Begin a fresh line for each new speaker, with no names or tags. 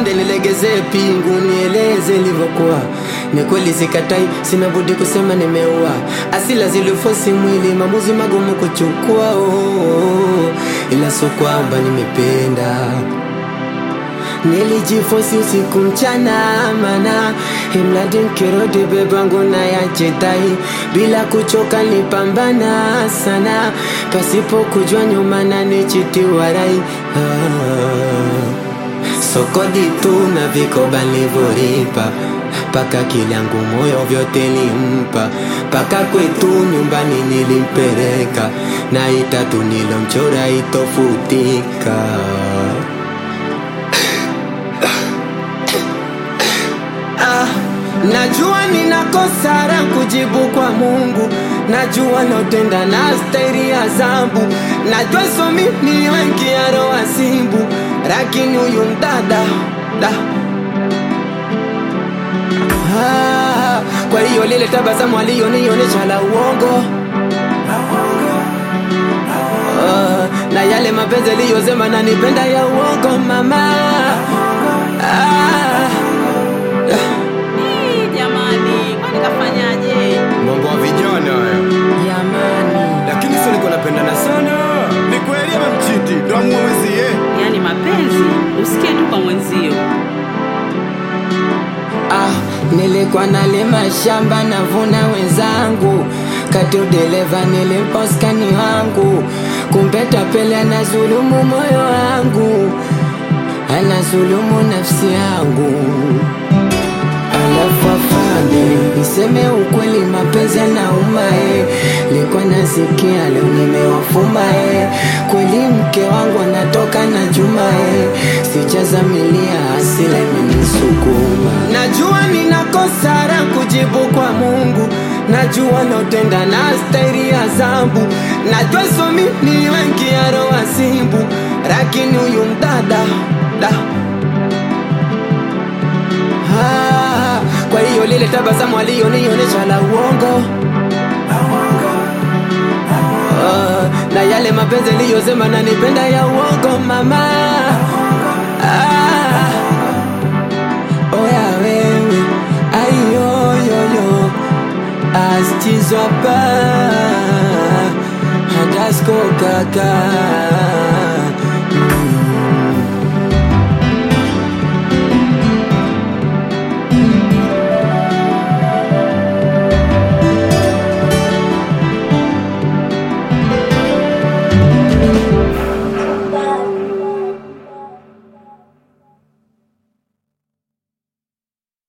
afande nilegezee pingu nieleze ilivyokuwa ni kweli sikatai sina budi kusema nimeua asila zilifosi mwili maamuzi magumu kuchukua oh, ila so kwamba nimependa nilijifosi usiku mchana mana imradi nkirudi bebangu na yachetai bila kuchoka nipambana sana pasipo kujua nyuma na nichitiwarai ah. sokodi tu na vikoba nilivyolipa paka kilyangu moyo vyote limpa paka kwetu nyumbani nilimpeleka na itatu nilomchora itofutika Ah, najua ninakosa la kujibu kwa Mungu, najua naotenda na stairi ya zambu, najua so mimi wengi ya roho simbu, lakini huyu mdada da ah, kwa hiyo lile tabasamu aliyonionyesha la uongo ah, na yale mapenzi aliyosema nanipenda ya uongo mama ah,
Ih, jamani, kwani kafanyaje?
mambo ya vijana haya
jamani
lakini sio niko napendana sana ni kweli ama mchiti ndo amua mwenzie
Yaani mapenzi usikie tu kwa mwenzio.
Ah, nilikuwa nalima shamba navuna wenzangu, kati udereva nilimposkani wangu, kumbe tapeli anazulumu moyo wangu, anazulumu nafsi yangu. Alafu afande, niseme ukweli, mapenzi yanauma eh. Likuwa nasikia leo nimewafuma eh. Kweli mke wangu anatoka na Juma eh. Sijazamilia hasila imenisukuma. Najua ninakosa la kujibu kwa Mungu, najua naotenda na stairi ya zambu, najua so mimi wengi ya roho simbu, lakini huyu mdada da Ah, kwa hiyo lile tabasamu aliyonionyesha la uongo Ah, na yale mapenzi aliyosema nanipenda ya uongo mama Ah, oya wewe ayoyoyo astizwapa hadasko kaka